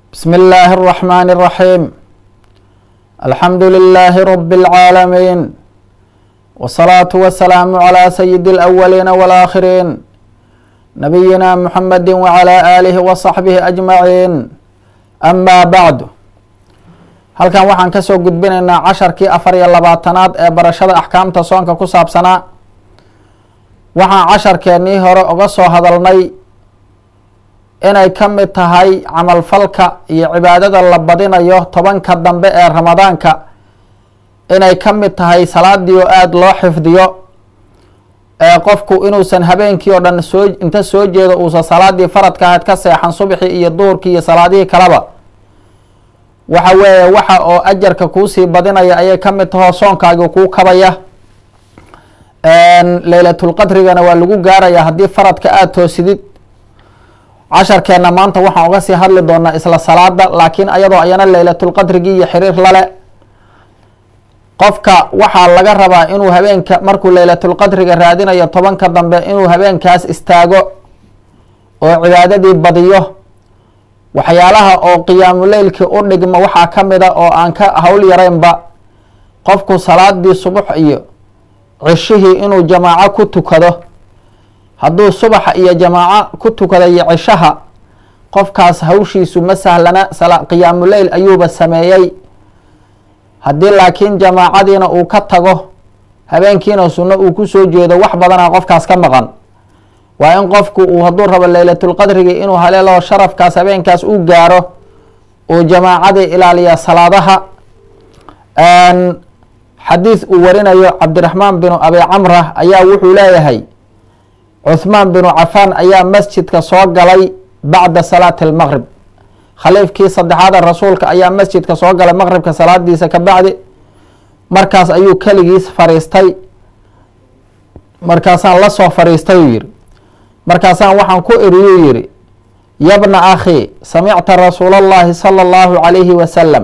بسم الله الرحمن الرحيم الحمد لله رب العالمين والصلاة والسلام على سيد الأولين والآخرين نبينا محمد وعلى آله وصحبه أجمعين أما بعد halkan waxaan kasoo gudbinaynaa casharkii afar iyo labaatanaad ee barashada axkaamta soonka ku saabsanaa waxaan casharkeennii hore uga soo hadalnay inay ka mid tahay camalfalka iyo cibaadada la badinayo tobanka dambe ee ramadaanka inay ka mid tahay salaadii oo aada loo xifdiyo ee qofku inuusan habeenkii oo dhan soo inta soo jeedo uusan salaadii faradka ahayd ka seexan subxii iyo duurkii iyo salaadihii kaleba waxa weeye waxa oo ajarka kuusii badinaya ayay ka mid tahoo soonkaagii kuu kabaya leylatulqadrigana waa lagu gaaraya haddii faradka aada toosidid casharkeenna maanta waxaan uga sii hadli doonaa isla salaada laakiin ayadoo ayana leylatulqadrigii iyo xiriir lale qofka waxaa laga rabaa inuu habeenka markuu leylatulqadriga raadinayo tobanka dambe inuu habeenkaas istaago oo cibaadadii badiyo waxyaalaha oo qiyaamuleylkii u dhigma waxaa ka mid a oo aan ka hawl yareynba qofku salaadii subax iyo cishihii inuu jamaaco ku tukado hadduu subaxa iyo jamaaco ku tukada iyo cishaha qofkaas hawshiisu ma sahlana qiyaamuleyl ayuuba sameeyey haddii laakiin jamaacadiina uu ka tago habeenkiina sunno uu kusoo jeedo wax badana qofkaas ka maqan waa in qofku uu hadduu rabo leylatulqadrigi inuu haleelo sharafkaas habeenkaas u gaaro uu jamaacadii ilaaliya salaadaha xadiis uu warinayo cabdiraxmaan binu abi camra ayaa wuxuu leeyahay cuhmaan binu cafaan ayaa masjidka soo galay bacda salaati almaqrib khaliifkii saddexaada rasuulka ayaa masjidka soo galay maqribka salaadiisa ka bacdi markaas ayuu keligiis fariistay markaasaan la soo fariistay uu yihi markaasaan waxaan ku iriyuu yihi yabna akhi samicta rasuula allahi sala allahu calayhi wasalam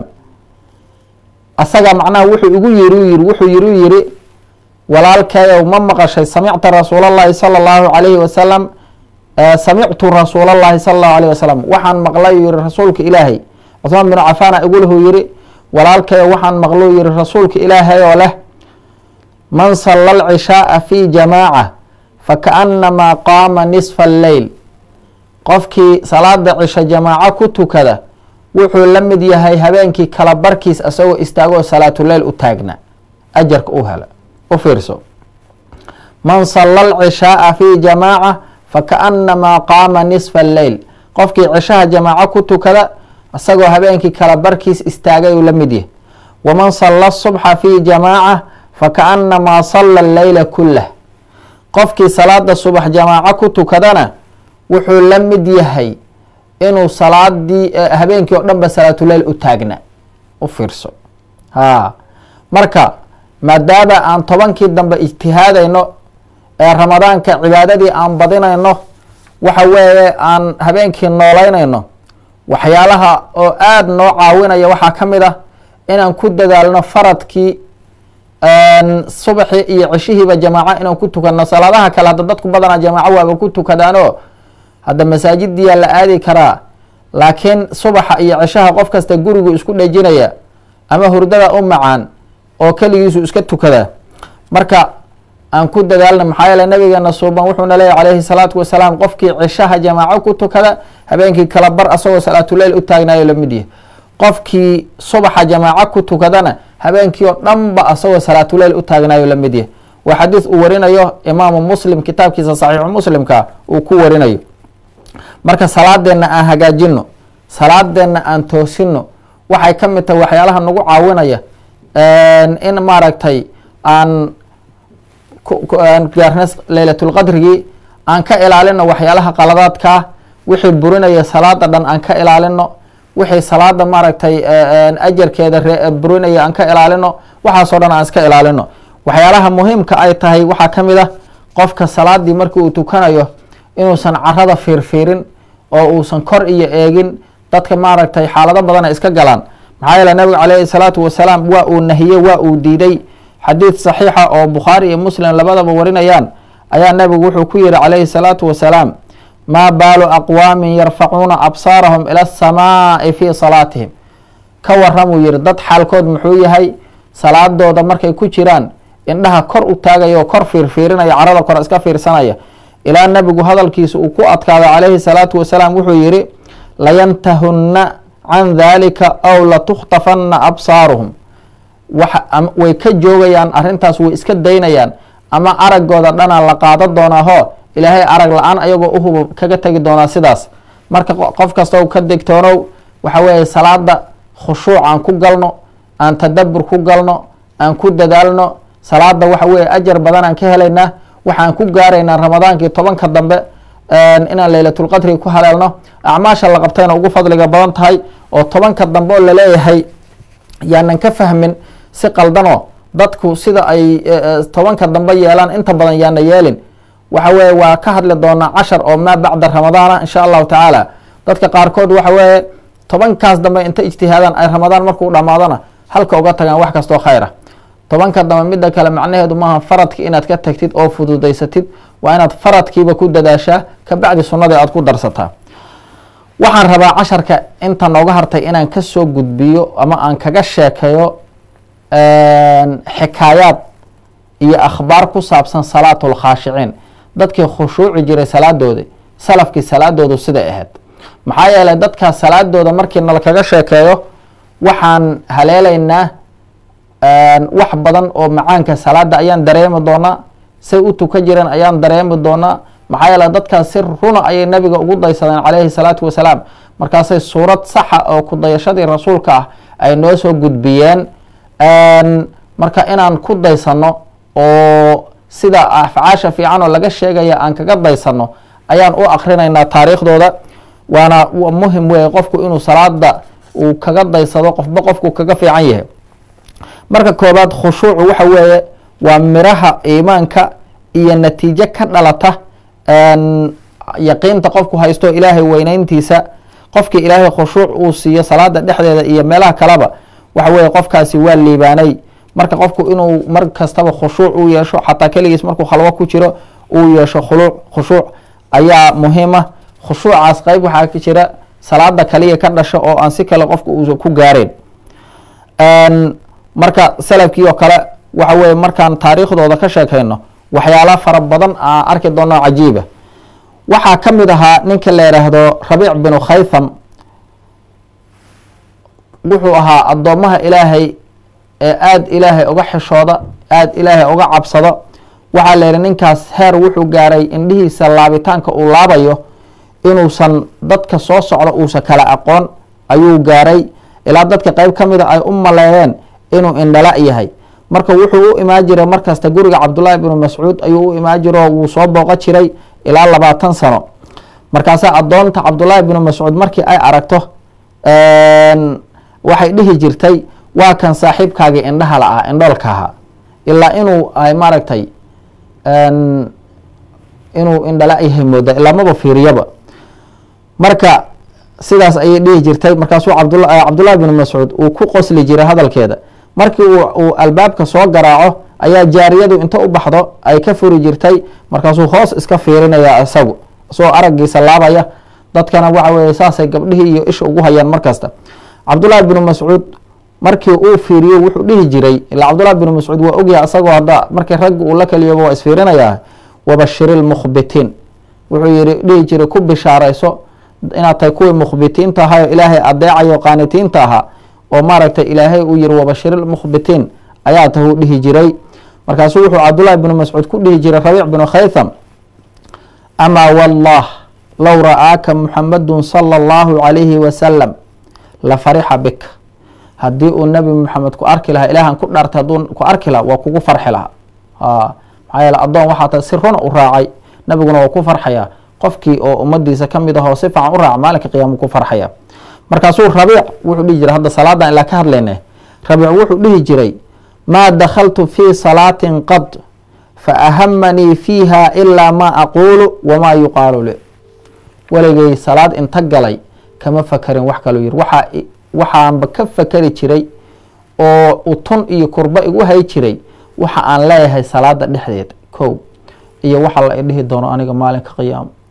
asaga macnaha wuxuu igu yiri yiri wuxuu yiru yiri walaalkeeyow ma maqashay samicta rasuula allahi sala allahu calayhi wasalam samictu rasuula allahi sala allahu alayh wasalam waxaan maqlay yihi rasuulka ilaahay cuhmaan binu cafaana igulahu yihi walaalkeeyow waxaan maqlou yihi rasuulka ilaahay oo leh man salla alcishaaa fi jamaaca fakaannamaa qaama nisfa alleyl qofkii salaada cisho jamaaco ku tukada wuxuu la mid yahay habeenkii kala barkiis isagoo istaagoo salaatuleyl u taagna ajarka u hela u fiirso man salla alcishaaa fi jamaaca fakaannamaa qaama nisfa alleyl qofkii cishaha jamaaco ku tukada isagoo habeenkii kala barkiis istaagay uu la mid yahay waman salla subxa fi jamaaca fakaannamaa salla alleyla kullah qofkii salaada subax jamaaco ku tukadana wuxuu la mid yahay inuu salaadii habeenkii oo dhan ba salaatuleyl u taagna u fiirso ha marka maadaama aan tobankii dambe ijtihaadayno ee ramadaanka cibaadadii aan badinayno waxa weeye aan habeenkii noolaynayno waxyaalaha oo aada noo caawinaya waxaa ka mid ah inaan ku dadaalno faradkii subaxii iyo cishihiiba jamaaco inaan ku tukano salaadaha kale hadda dadku badanaa jamaaco waaba ku tukadaano hadda masaajidiyaa la aadi karaa laakiin subaxa iyo cishaha qof kasta gurigu isku dhejinaya ama hurdada u macaan oo keligiisu iska tukada marka aan ku dadaalna maxaa yeele nabigeena suuban wuxuuna leeyahy calayhi salaatu wasalaam qofkii cishaha jamaaco ku tukada habeenkii kala bar asagoo salaatuleyl u taagnayo lamid yahay qofkii subaxa jamaaco ku tukadana habeenkii oo dhan ba asagoo salaatuleyl u taagnayo lamid yahay waa xadiis uu warinayo imaamu muslim kitaabkiisa saxiixu muslimka uu ku warinayo marka salaadeenna aan hagaajino salaadeenna aan toosino waxay ka mid tahay waxyaalaha nagu caawinaya in maaragtay aan gaarna leylatulqadrigii aan ka ilaalino waxyaalaha qaladaadkaa wixii burinaya salaada dhan aan ka ilaalino wixii salaada maaragtay ajarkeeda burinaya aan ka ilaalino waxaasoo dhan aan iska ilaalino waxyaalaha muhiimka ay tahay waxaa ka mid ah qofka salaadii markii uu tukanayo inuusan carada fiirfiirin oo uusan kor iyo eegin dadka maaragtay xaalado badana iska galaan maxaa yeele nabiga caleyhi salaatu wasalaam waa uu nahiyey waa uu diiday xadiid saxiixa oo bukhaari iyo muslim labadaba warinayaan ayaa nabigu wuxuu ku yihi calayhi salaatu wasalaam maa baalu aqwaamin yarfacuuna absaarahum ila asamaa'i fii salaatihim ka waramuu yihi dad xaalkood muxuu yahay salaadooda markay ku jiraan indhaha kor u taagaya oo kor fiirfiirinaya carada kore iska fiirsanaya ilaa nebigu hadalkiisa uu ku adkaado calayhi salaatu wasalaam wuxuu yihi layantahunna can dalika aw latukhtafanna absaaruhum way ka joogayaan arrintaas way iska daynayaan ama aragooda dhana la qaada doonaaho ilaahay arag la-aan ayagoo uhuba kaga tegi doonaa sidaas marka qof kasta ka degtoonow waxa weeye salaada khushuuc aan ku galno aan tadabur ku galno aan ku dadaalno salaada waxa weye ajar badan aan ka helaynaa waxaan ku gaaraynaa ramadaankii tobanka dambe inaan leylatulqadri ku haleelno acmaasha la qabtayna ugu fadliga badan tahay oo tobanka dambe oo laleeyahay yaanan ka fahmin si qaldanoo dadku sida ay tobanka dambe yeelaan inta badan yaana yeelin waxa weye waa ka hadli doonaa cashar oo maa bacda ramadaana insha allahu tacaala dadka qaarkood waxa weeye tobankaas dambe inta ijtihaadaan ay ramadaan markuu dhamaadona halka uga tagaan wax kastoo khayra tobanka dambe midda kale macnaheedu maaha faradki inaad ka tagtid oo fududaysatid waa inaad faradkiiba ku dadaashaa kabacdi sunnadii aad ku darsataa waxaan rabaa casharka inta nooga hartay inaan kasoo gudbiyo ama aan kaga sheekeeyo xikaayaad iyo akhbaar ku saabsan salaatu lkhaashiciin dadkii khushuuci jiray salaadooda salafkii salaadoodu siday ahayd maxaa yeelay dadkaas salaadooda markii nala kaga sheekeeyo waxaan haleelaynaa wax badan oo macaanka salaada ayaan dareemi doonaa say u tukan jireen ayaan dareemi doonaa maxaa yeele dadkaas si runa ayay nabiga ugu daysadeen calayhi salaatu wasalaam markaasay suurad saxa oo kudayashadii rasuulka ah ay noo soo gudbiyeen marka inaan ku daysano oo sida afcaasha fiican oo laga sheegaya aan kaga daysano ayaan u akrinaynaa taariikhdooda waana muhim weeye qofku inuu salaada uu kaga daysado qofba qofku kaga fiican yahay marka koobaad khushuucu waxa weeye waa miraha iimaanka iyo natiijo ka dhalata yaqiinta qofku haysto ilaahay weyneyntiisa qofkii ilaahay khushuuc uu siiyo salaada dhexdeeda iyo meelaha kaleba waxa weeye qofkaasi waa liibaanay marka qofku inuu mar kastaba khushuuc u yeesho xataa keligiis markuu khalwo ku jiro uu yeesho khuluuc khushuuc ayaa muhiima khushuucaas qeyb waxaa ka jira salaada kaliya ka dhasho oo aan si kale qofku uusa ku gaareen marka salafkii oo kale waxa weye markaan taariikhdooda ka sheekayno waxyaala fara badan aan arki doono cajiiba waxaa ka mid ahaa ninka la yidhaahdo rabiic binu khaytham wuxuu ahaa addoomaha ilaahay ee aada ilaahay uga xishooda aada ilaahay uga cabsado waxaa la yihi ninkaas heer wuxuu gaaray indhihiisa laabitaanka uu laabayo inuusan dadka soo socda uusan kala aqoon ayuu gaaray ilaa dadka qeyb ka mida ay u maleeyeen inuu indhala yahay marka wuxuu u imaan jiray markasta guriga cabdullaahi bnu mascuud ayuu u imaan jiro wuu soo booqo jiray ilaa labaatan sano markaasaa addoonta cabdullaahi bnu mascuud markii ay aragto waxay dhihi jirtay waa kan saaxiibkaagii indhaha la ah indhoolka ahaa ilaa inuu ay maaragtay inuu indhala yahay mooda ilaa maba fiiriyaba marka sidaas ayay dhihi jirtay markaasuu cabdula cabdullahi bnu mascuud uu ku qosli jiray hadalkeeda markii uu albaabka soo garaaco ayaa jaariyadu inta u baxdo ay ka furi jirtay markaasuu hoos iska fiirinaya isagu isagoo araggiisa laabaya dadkana waxa weye saasay gabdhihii iyo isha ugu hayaan markasta cabdullaahi bnu mascuud markii uu fiiriyo wuxuu dhihi jiray ilaa cabdullahi bnu mascuud waa ogyahay isagoo hadda markii ragga uu la keliyoba waa isfiirinayaa wabashiri lmukhbitiin wuxuu yiri dhihi jiray ku bishaarayso inaad tahay kuwii mukhbitiinta ahaa oo ilaahay adeecayo qaanitiinta ahaa oo maaragtay ilaahay uu yiri wabashiri lmukhbitiin ayaa tahu dhihi jiray markaasuu wuxuu cabdullaahi bnu mascuud ku dhihi jiray rabiic bnu khaytham amaa wallah low ra'aaka muxamadun sala allahu calayhi wasalam la farixa bika haddii uu nebi moxamed ku arki lahaa ilaahan ku dhaartay hadduu ku arki lahaa waa kugu farxi lahaa maxaa yeele addoon waxaa tahay si runa u raacay nebiguna waa ku farxayaa qofkii oo ummadiisa ka mid ahoo si fiican u raaca maalinka qiyaama ku farxaya markaasuu rabiic wuxuu dhihi jiray hadda salaadan ilaa ka hadlayne rabiic wuxuu dhihi jiray maa dakhaltu fii salaatin qad fa ahamanii fiiha ilaa maa aquulu wamaa yuqaalu li weligay salaad inta galay kama fakarin wax kaloo yiri waxaa waxaanba ka fakeri jiray oo utun iyo kurba igu hay jiray waxa aan leeyahay salaada dhexdeed kow iyo waxa la idhihi doono aniga maalinka qiyaamo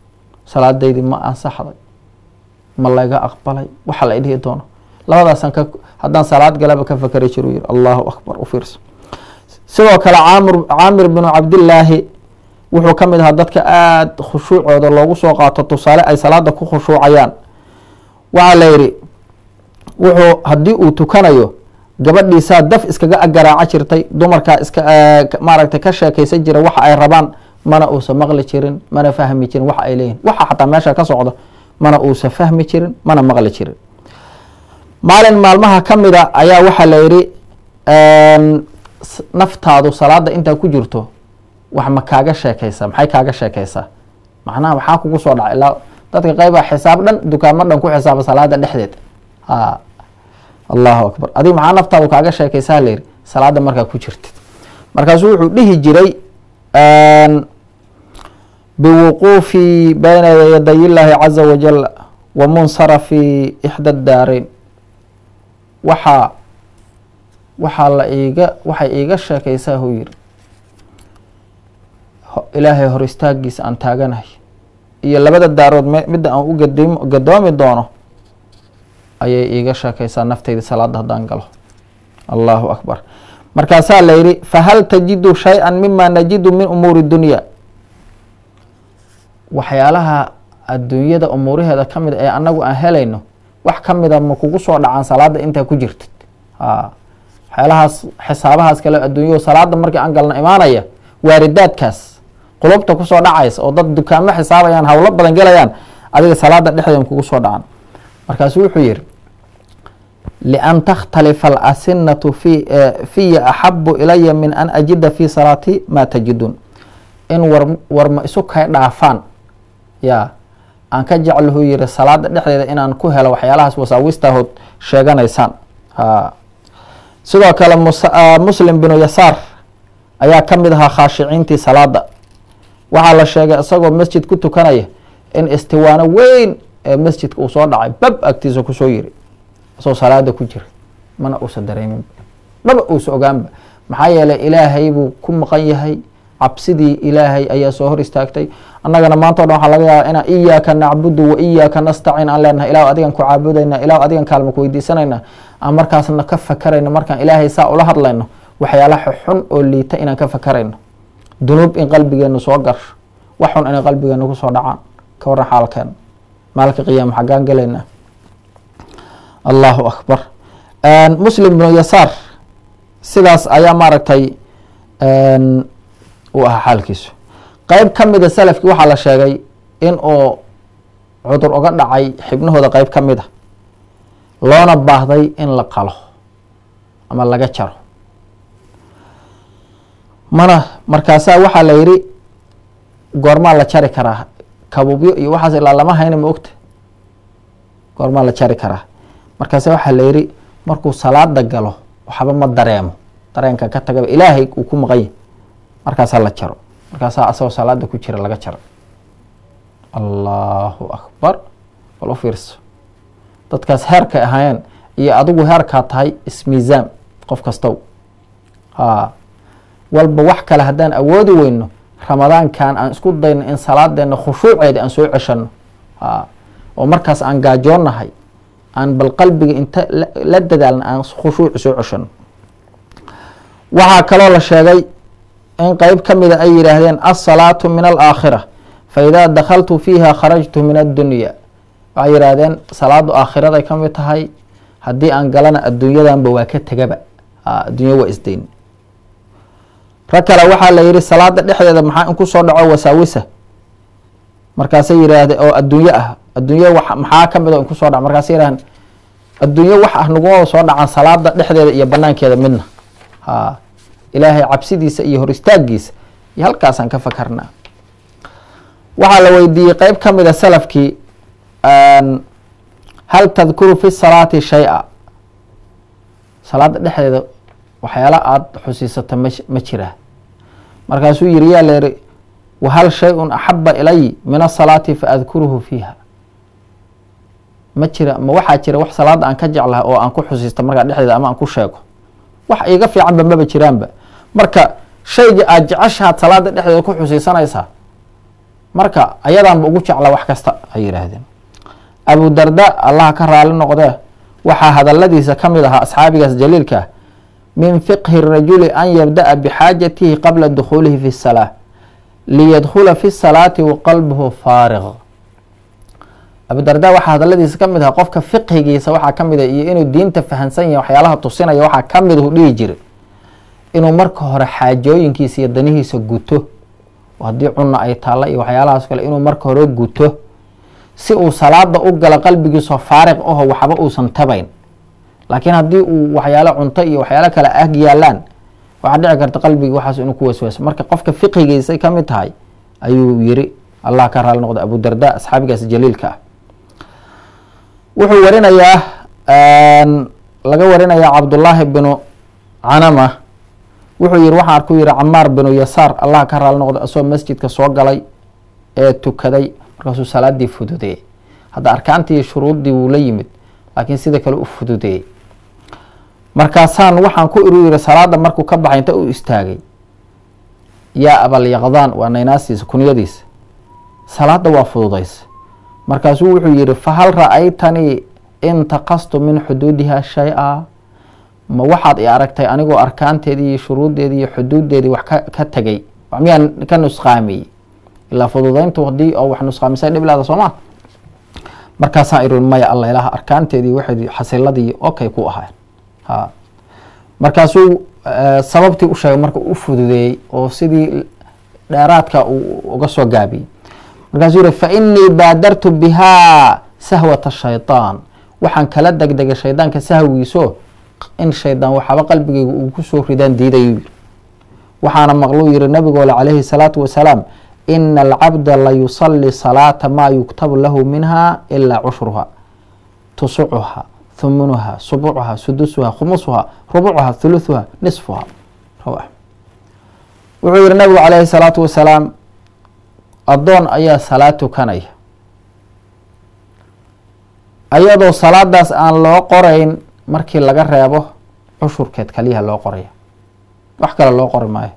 salaadaydii ma ansaxday ma layga aqbalay waxa la idhihi doono labadaasaan ka haddaan salaad galaba ka fakeri jiru yiri allahu akbar u fiirso sidoo kale caamir caamir binu cabdillaahi wuxuu ka mid ahaa dadka aada khushuucooda loogu soo qaato tusaale ay salaada ku khushuucayaan waxaa la yidhi wuxuu haddii uu tukanayo gabadhiisaa daf iskaga agaraaca jirtay dumarkaa iska maaragtay ka sheekaysan jira waxa ay rabaan mana uusa maqli jirin mana fahmi jirin waxa ay leeyihin waxa xataa meesha ka socdo mana uusa fahmi jirin mana maqli jirin maalin maalmaha ka mida ayaa waxaa la yidhi naftaadu salaada intaa ku jirto wax ma kaaga sheekaysaa maxay kaaga sheekaysaa macnaha waxaa kugu soo dhacay ilaa dadka qeyba xisaab dhan dukaamo dhan ku xisaaba salaada dhexdeed a allahu akbar adig maxaa naftaadu kaaga sheekaysaa la yidhi salaada markaa ku jirtid markaasuu wuxuu dhihi jiray biwuquufi bayna yaday illaahi caza wajal wa munsarafi ixda daarayn waxaa waxaa la iiga waxay iiga sheekaysaa huu yiri ilaahay hor istaagiisa aan taaganahay iyo labada daarood m midda aan u gadim gadoomi doono ayay iiga sheekaysaa nafteyda salaada haddaan galo allahu akbar markaasaa la yidhi fahal tajidu shay-an mima najidu min umuuri dunya waxyaalaha adduunyada umuuraheeda ka mid ee anagu aan helayno wax ka mida ma kugu soo dhacaan salaada intaa ku jirtid a waxyaalahaas xisaabahaas kale adduunya salaada markii aan galno imaanaya waaridaadkaas qulubta kusoo dhacaysa oo dad dukaamo xisaabayaan hawlo badan gelayaan adiga salaada dhexdeeda kugu soo dhacan markaasu wuxuu yihi lian takhtalifa alasinatu fi fiya axabu ilaya min an ajida fi salaati maa tajidun in war warma isu kay dhaafaan ya aan ka jeclahu yiri salaada dhexdeeda inaan ku helo waxyaalahaas wasaawistahood sheeganaysaan a sidoo kale muslim binu yasaar ayaa ka mid ahaa khaashiciintii salaada waxaa la sheegay isagoo masjid ku tukanaya in istiwaano weyn ee masjidka uu soo dhacay bab agtiisa kusoo yiri isagoo salaada ku jira mana uusa dareemin dhaba uusa ogaanba maxaa yeelay ilaahay buu ku maqan yahay cabsidii ilaahay ayaa soo hor istaagtay annagana maanta o dhan waxaa laga yaabaa inaan iyaaka nacbudu wa iyaaka nastaciin aan leenahay ilah adigan ku caabudayna ilah adigan kaalma ku weydiisanayna aan markaasna ka fakarayno markaan ilaahay saa ula hadlayno waxyaalaha xun oo liita inaan ka fakarayno dunuub in qalbigeenu soo garsho wax xun inay qalbigeenu kusoo dhacaan ka warran xaalkeena maalinka qiyaama xaggaan gelaynaa allahu akbar muslim bnu yasaar sidaas ayaa maaragtay uu ahaa xaalkiisu qeyb ka mida salafkii waxaa la sheegay in uu cudur uga dhacay xibnahooda qeyb ka mid a loona baahday in la qalo ama laga jaro mana markaasaa waxaa la yidhi goormaa la jari karaa kabubyo iyo waxaas ilaa lama hayna ma ogta goormaa la jari karaa markaasa waxaa la yidhi markuu salaada galo waxba ma dareemo dareenka ka tagaba ilaahay uu ku maqan yahy markaasaa la jaro markaasaa asagoo salaada ku jira laga jaro allahu akbar bal u fiirso dadkaas heerkay ahaayeen iyo adigu heerkaa tahay ismiisaam qof kastow ha walba wax kale haddaan awoodi weyno ramadaankan aan isku dayno in salaadeena khushuuceeda aan soo ceshano a oo markaas aan gaajoonnahay aan bal qalbiga inta la dadaalna aan khushuuci soo ceshano waxaa kaloo la sheegay in qeyb ka mida ay yidhaahdeen alsalaatu min alaakhira fa idaa dakhaltu fiiha kharajtu min addunya waxay yidhaahdeen salaadu aakhiraday ka mid tahay haddii aan galana adduunyadanba waa ka tegaba addunya waa isdayn rag kale waxaa la yihi salaada dhexdeeda maxaa in kusoo dhaco wasaawisa markaasay yidhaahde oo adduunye ah adduunye wa maxaa ka mid o in kusoo dhaco markaasay yidhahdeen adduunye wax ah naguma soo dhacaan salaada dhexdeeda iyo banaankeeda midna ha ilaahay cabsidiisa iyo hor istaagiisa iyo halkaasaan ka fakarnaa waxaa la weydiiyey qeyb ka mida salafkii hal tadkuru fi salaati shay-a salaada dhexdeeda waxyaala aada xusiisata ma ma jiraa markaasuu yiri yaa leeri wahal shay-un axaba ilay min asalaati fa adkuruhu fiiha ma jira ma waxaa jira wax salaada aan ka jeclaha oo aan ku xusiista markaa dhexdeeda ama aan ku sheego wax iiga fiicanba maba jiraanba marka shayga aada jeceshahaad salaada dhexdeeda ku xusiisanaysaa marka ayadaanba ugu jecla wax kasta ay yidhaahdeen abu darda allah ka raali noqdee waxaa hadaladiisa ka mid ahaa asxaabigaas jaliilka ah min fiqhi rajuli an yabda'a bixaajatihi qabla dukhuulihi fi salaa liyadkhula fi salaati wa qalbuhu faarig abudarda waxaa hadaladiisa ka mid ahaa qofka fiqhigiisa waxaa ka mid a iyo inuu diinta fahansan yahay waxyaalaha tusinaya waxaa ka mid u dhihi jira inuu marka hore xaajooyinkiisa iyo danihiisa guto haddii cunna ay taalla iyo waxyaalahaas kale inuu marka hore guto si uu salaada u galo qalbigiisoo faariq aho waxba uusan tabayn laakiin haddii uu waxyaalo cunto iyo waxyaalo kale ag yaalaan waxaa dhici karta qalbigii waxaas inuu ku waswaaso marka qofka fiqigiisay ka mid tahay ayuu yiri allah ka raali noqda abu darda asxaabigaas jaliilka ah wuxuu warinayaa laga warinayaa cabdullaahi binu canama wuxuu yihi waxaan arku yihi camaar binu yasaar allah ka raali noqda asagoo masjidka soo galay ee tukaday markaasuu salaadii fududeeyey hadda arkaantii shuruuddii wuu la yimid laakiin sida kale u fududeeyey markaasaan waxaan ku iru yiri salaada markuu ka baxay inta uu istaagay yaa abalyaqdaan waa naynaasiisa kunyadiisa salaada waa fududaysa markaasuu wuxuu yihi fahal ra-aytanii intaqastu min xuduudiha shay-a ma waxaad i aragtay anigoo arkaanteedii iyo shuruuddeedii iyo xuduuddeedii wax ka ka tegay miyaan ka nusqaamiyey ilaa fududayntu hadii oo wax nusqaamisay dhib leeda sooma markaasaan iri maya alla ilaha arkaanteedii waxay xasiladii okay ku ahayn ha markaasuu sababtii u sheegay marka u fududeeyey oo sidii dheeraadka uu uga soo gaabiyey markaasuu yihi fa inii baadartu bihaa sahwata shayطaan waxaan kala degdegay shaydaanka sahwigiiso in shaydaan waxaaba qalbigeyga uu kusoo ridaan diidayuu yiri waxaana maqluu yihi nabigoole calayhi salaatu wasalaam ina alcabda layusali salaata maa yuktabu lahu minha ilaa cushruha tusucuha humunuha subucuha sudusuha khumusuha rubucuha thuluthuha nisfuha wuxuu yihi nabigu calayhi salaatu wasalaam addoon ayaa salaad tukanaya ayadoo salaadaas aan loo qorayn markii laga reebo cushurkeed kaliyaha loo qoraya wax kale loo qori maayo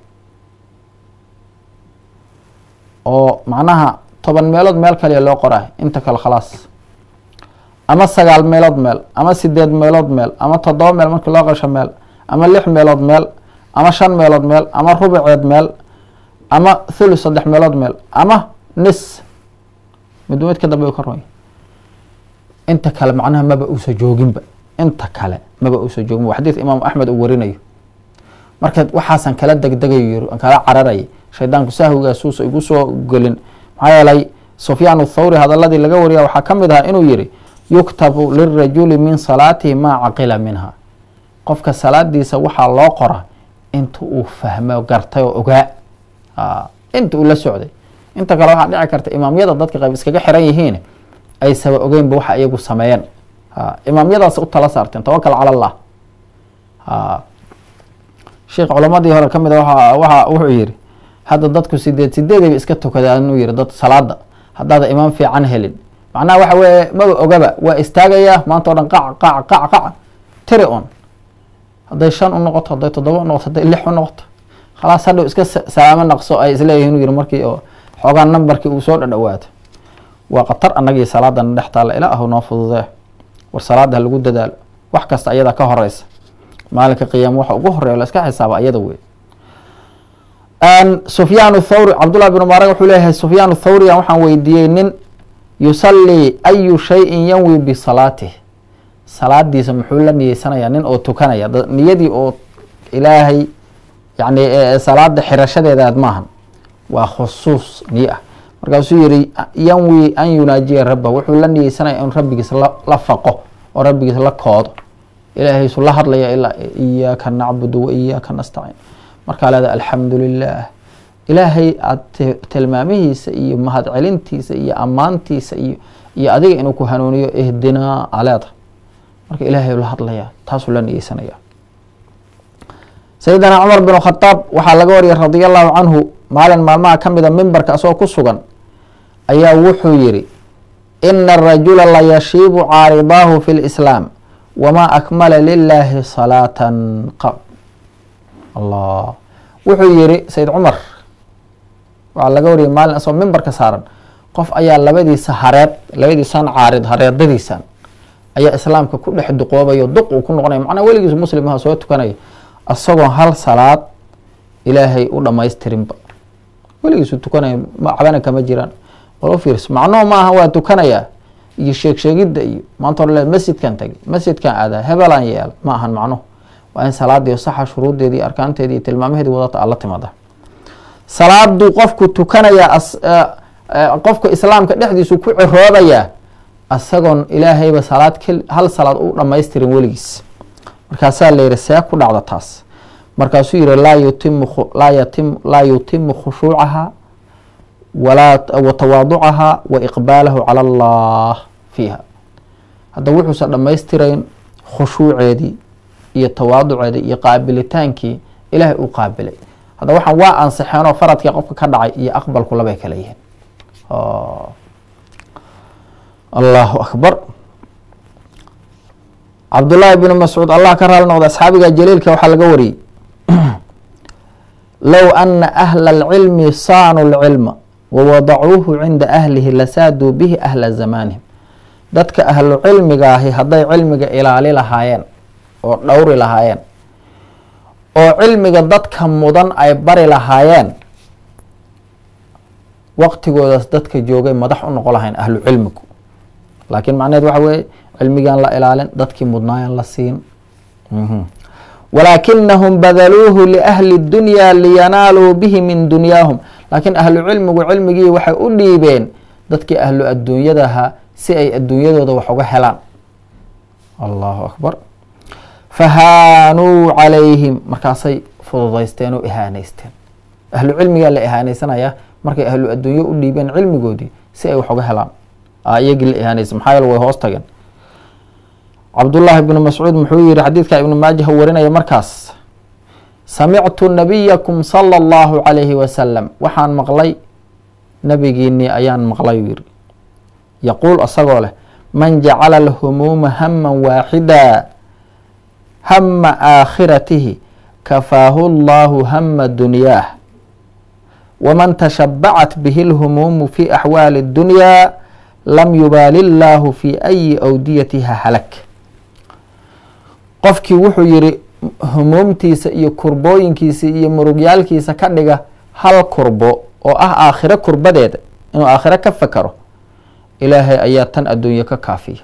oo macnaha toban meelood meel kaliya loo qoraay inta kale khalaas ama sagaal meelood meel ama sideed meelood meel ama toddoba meel markii loo qasho meel ama lix meelood meel ama shan meelood meel ama rubuceed meel ama thulu saddex meelood meel ama nis mid mid ka dambe u ka ronya inta kale macnaha maba uusa jooginba inta kale maba uusa jooginba xadiid imaamu axmed uu warinayo marka waxaasan kala degdegayo yiri aan kala cararayay shaydaanku sahwigaasuusa igu soo gelin maxaa yeelay sufyaan thawri hadaladii laga wariya waxaa ka mid ahaa inuu yihi yuktabu lirajuli min salaatihi maa caqila minha qofka salaadiisa waxaa loo qora inta uu fahmo gartay oo ogaa inta uu la socday inta kale waxaa dhici karta imaamyada dadka qayb iskaga xiran yihiin ay saba ogeynba waxa iyagu sameeyeen imaamyadaas u tala saarteen tawakal cala allah sheekh culamadii hore kamid a waxa wuxuu yihi hadda dadku sideed sideedayba iska tukadaan inuu yihi dad salaada haddaada imaam fiican helin macnaha waxa weeye maba ogaba waa istaagayaa maanta o dhan qac qac qac qac tiri on hadday shan u noqoto hadday toddoba u noqoto hadday lix u noqoto khalaas hadhow iska salaamo naqso ay isleeyihin uu yihi markii oo xoogaa nambarkii uu soo dhadhawaato waa khatar annagii salaadana dhex taalla ilaahu noo fududee war salaada ha lagu dadaalo wax kasta ayadaa ka horeysa maalinka qiyaama waxa ugu horeya la iska xisaaba ayada wey sufyaan thawri cabdullah bn mubarak wuxuu leeyahay sufyaan thawriyan waxaan weydiiyey nin yusalii ayu shayin yanwi bisalaatih salaadiisa muxuu la niyeysanayaa nin oo tukanaya niyadii oo ilaahay yani salaada xirashadeedaad maahan waa khusuus niye ah markaasuu yihi yanwi an yunaajiya rabba wuxuu la niyeysanaya in rabbigiis la faqo oo rabbigiis la koodo ilaahaysu la hadlaya ilaa iyaaka nacbudu wa iyaaka nastaciin markaa leeda alxamdu lilah ilaahay aada tilmaamihiisa iyo mahadcelintiisa iyo ammaantiisa iyo iyo adiga inuu ku hanuuniyo ihdinaa aleeda marka ilaahay la hadlaya taasuu la niyeysanaya sayidina cumar bin khadaab waxaa laga wariyay radia allahu canhu maalin maalmaha ka mida mimbarka asagoo ku sugan ayaa wuxuu yihi ina arajula layashiibu caaridaahu fi lislaam wamaa akmala lilaahi salaatan qab allah wuxuu yihi sayid cumar waxaa laga wariyay maalin asoo mimbarka saaran qof ayaa labadiisa hareed labadiisan caarid hareedadiisan ayaa islaamka ku dhex duqoobayo duq uu ku noqonaya macnaa weligiisu muslim aha soo tukanaya isagoo hal salaad ilaahay u dhamaystirinba weligiisu tukanaya macbana kama jiraan walo fiirs macnuhu maaha waa tukanayaa iyo sheeg sheegidda iyo maanta hore le masjidkan tagay masjidkan aadaa hebelaan yeel ma ahan macnuhu waa in salaadii saxa shuruuddeedii arkaanteedii iyo tilmaamaheedii wadata alla timaada salaaduu qofku tukanayaa qofka islaamka dhexdiisu ku ciroobayaa isagoon ilaahayba salaad hal salaad u dhamaystirin weligiis markaasaa la yihi see ku dhacda taas markaasuu yihi laa yutimu laa yatim laa yutimu khushuucaha walaa wa tawaaducaha wa iqbaalahu cala allah fiiha hadda wuxuusan dhammaystirayn khushuuceedii iyo tawaaduceedii iyo qaabilitaankii ilaahay uu qaabilay hadda waxaan waa ansixeenoo faradkii qofka ka dhacay iyo aqbalku labay kala yihiin allahu akbar cabdullaahi bnu mascuud allah ka raali noqda asxaabiga jaliilka waxaa laga wariyey low ana ahla alcilmi saanuu lcilma wawadacuuhu cinda ahlihi lasaaduu bihi ahla zamaanihim dadka ahlu cilmiga ahi hadday cilmiga ilaali lahaayeen oo dhowri lahaayeen oo cilmiga dadka mudan ay bari lahaayeen waqtigoodaas dadka joogay madax u noqon lahayn ahlu cilmigu laakiin macneheed waxa weeye cilmigaan la ilaalin dadkii mudnaayaan la siin walaakinahum badaluuhu liahli dunyaa liyanaaluu bihi min dunyaahum laakiin ahlu cilmigu cilmigii waxay u dhiibeen dadkii ahlu adduunyadaha si ay adduunyadooda wax uga helaan allahu akbar fahaanuu calayhim markaasay fududaysteen oo ihaaneysteen ahlu cilmigaa la ihaaneysanaya markay ahlu adduunyo u dhiibeen cilmigoodii si ay wax uga helaan iyagii la ihaaneysa maxaa yeele way hoos tageen cabdullaahi bnu mascuud muxuu yihi xadiidka ibnu maajah warinaya markaas samictu nabiyakum sala allahu calayhi wasalam waxaan maqlay nabigiinii ayaan maqlay yiri yaquul isagoo leh man jacala alhumuuma haman waaxida hama aakhiratihi kafaahu llahu hama dunyaah waman tashabacat bihi lhumuumu fi axwaali اdunyaa lam yubaali llaahu fi ayi awdiyatiha halak qofkii wuxuu yihi humuumtiisa iyo kurbooyinkiisa iyo murugyaalkiisa ka dhiga hal kurbo oo ah aakhiro kurbadeeda inuu aakhiro ka fakaro ilaahay ayaa tan adduunye ka kaafiya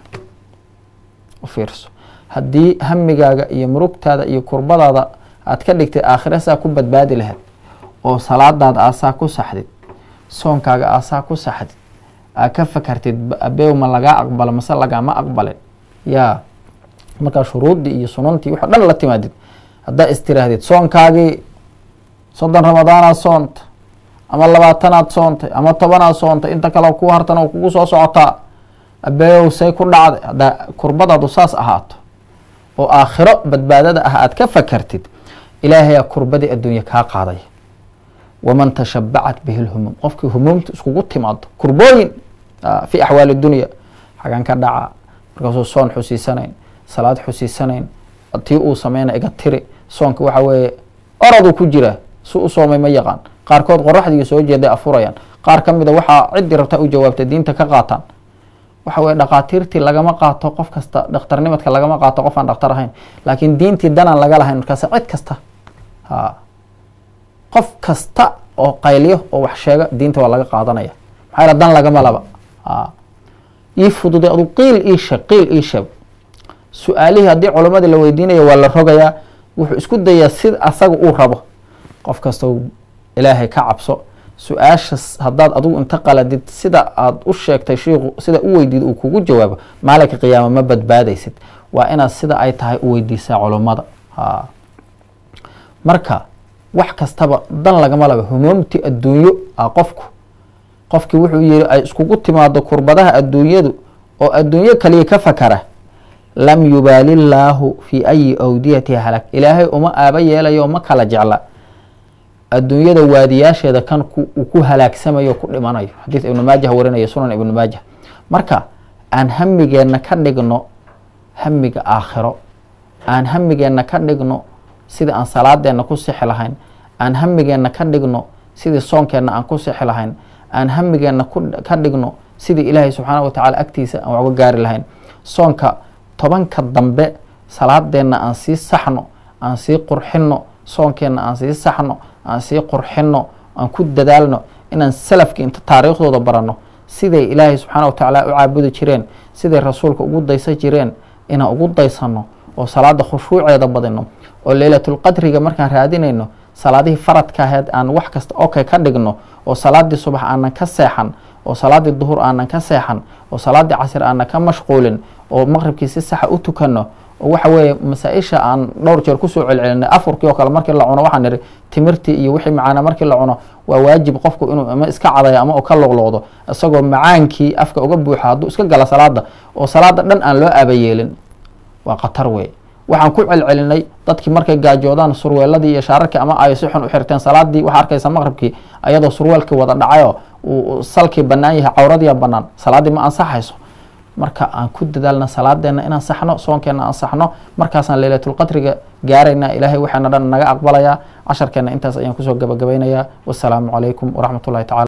u fiirso haddii hamigaaga iyo murugtaada iyo kurbadaada aad ka dhigtay aakhiro saa ku badbaadi lahayd oo salaadaada aasaa ku saxdid soonkaaga aasaa ku saxdid aa ka fakartid abeew ma lagaa aqbalo mase lagaama aqbalin yaa markaa shuruuddii iyo sunantii wax o dhan la timaadid haddaa istirahdid soonkaagii soddon ramadaanaad soonta ama labaatanaad soontay ama tobanaad soontay inta kale ku hartan oo kugu soo socotaa abeeyow say ku dhacday haddaa kurbadaadu saas ahaato oo aakhiro badbaadada ah aad ka fakartid ilaahayaa kurbadii adduunye kaa qaadaya waman tashabacat bihi lhumuum qofkii humuumta iskugu timaado kurbooyin fi axwaali dunya xagan ka dhaca markaasuu soon xusiisanayn salaad xusiisanayn tii uu sameyna iga tiri soonka waxa weeye oroduu ku jira si u soomay ma yaqaan qaarkood qoraxdii soo jeeday afurayaan qaar ka mida waxaa ciddii rabtaa u jawaabta diinta ka qaataan waxa weye dhaqaatiirtii lagama qaato qof kasta dhakhtarnimadka lagama qaato qof aan dhakhtar ahayn laakiin diintii danaan laga lahayn markaas cid kasta ha qof kasta oo qayliyo oo wax sheega diinta waa laga qaadanaya maxaa yaele dan lagama laba ha ii fududay adu qiil ii sheeg qiil ii sheeg su-aalihii haddii culamadii la weydiinayo waa la rogayaa wuxuu isku dayaa sida asaga uu rabo qof kastoo ilaahay ka cabso su-aashas haddaad adigu inta qaladid sida aad u sheegtay shiiku sida u weydiid uu kugu jawaabo maalinka qiyaama ma badbaadaysid waa inaad sida ay tahay u weydiisaa culummada ha marka wax kastaba dan lagama laba humuumti adduunyo a qofku qofkii wuxuu yihi ay iskugu timaado kurbadaha adduunyadu oo adduunyo kaliya ka fakara lam yubaali llaahu fi ayi awdiyatiha halak ilaahay uma aaba yeelayo uma kala jecla adduunyada waadiyaasheeda kan uu ku halaagsamayo ku dhimanayo xadiis ibnu maajah warinaya sunan ibnu maajah marka aan hamigeenna ka dhigno hamiga aakhiro aan hamigeenna ka dhigno sida aan salaadeenna ku sixi lahayn aan hamigeenna ka dhigno sidii soonkeenna aan ku sixi lahayn aan hamigeenna ka dhigno sidii ilaahay subxaana wa tacaala agtiisa aan waxga gaari lahayn soonka tobanka dambe salaadeenna aan sii saxno aan sii qurxinno soonkeenna aan sii saxno aan sii qurxinno aan ku dadaalno inaan salafka inta taariikhdooda baranno siday ilaahay subxaana wa tacaala u caabudi jireen siday rasuulka ugu daysan jireen inaan ugu daysanno oo salaada khushuuceeda badino oo leylatulqadriga markaan raadinayno salaadihii faradka aheed aan wax kasta okay ka dhigno oo salaadii subax aanan ka seexan oo salaadii duhur aanan ka seexan oo salaadii casir aanan ka mashquulin oo maqribkii si saxa u tukanno oo waxa weeye masaa-isha aan dhowr jeer kusoo celcelinay afurkii oo kale markii la cuno waxaan ihi timirtii iyo wixii macaana markii la cuno waa waajib qofku inuu ama iska cadaya ama ka loqloqdo isagoo macaankii afka uga buuxa hadduu iska gala salaada oo salaada dhan aan loo aabayeelin waa khatar wey waxaan ku celcelinay dadkii markay gaajoodaan surweeladii iyo shaararkii ama ay si xun u xirteen salaadii waxaa arkaysa maqribkii ayadoo surweelkii wada dhacayo uu salkii bannaan yahay cawradiia bannaan salaaddii ma ansaxayso marka aan ku dadaalna salaadeenna inaan saxno soonkeenna aan saxno markaasaan leylatulqadriga gaaraynaa ilaahay waxaana dhan naga aqbalayaa casharkeenna intaas ayaan kusoo gabagabaynayaa wassalaamu calaykum waraxmat ullahi tacala